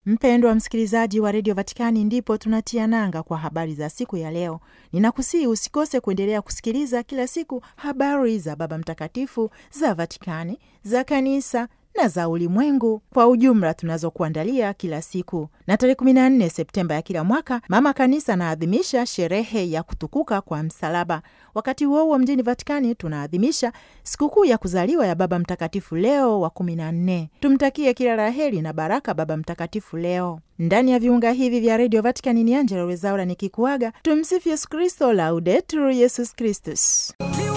Mpendwa msikilizaji wa redio Vatikani, ndipo tunatia nanga kwa habari za siku ya leo. Ninakusihi usikose kuendelea kusikiliza kila siku habari za Baba Mtakatifu, za Vatikani, za kanisa na za ulimwengu kwa ujumla tunazokuandalia kila siku. Na tarehe 14 Septemba ya kila mwaka Mama Kanisa anaadhimisha sherehe ya kutukuka kwa msalaba. Wakati huo huo, mjini Vatikani tunaadhimisha sikukuu ya kuzaliwa ya Baba Mtakatifu Leo wa 14. Tumtakie kila la heri na baraka Baba Mtakatifu Leo. Ndani ya viunga hivi vya redio Vatikani ni Angela Wezaura nikikuaga. Tumsifu Yesu Kristo, Laudetur Yesus Kristus.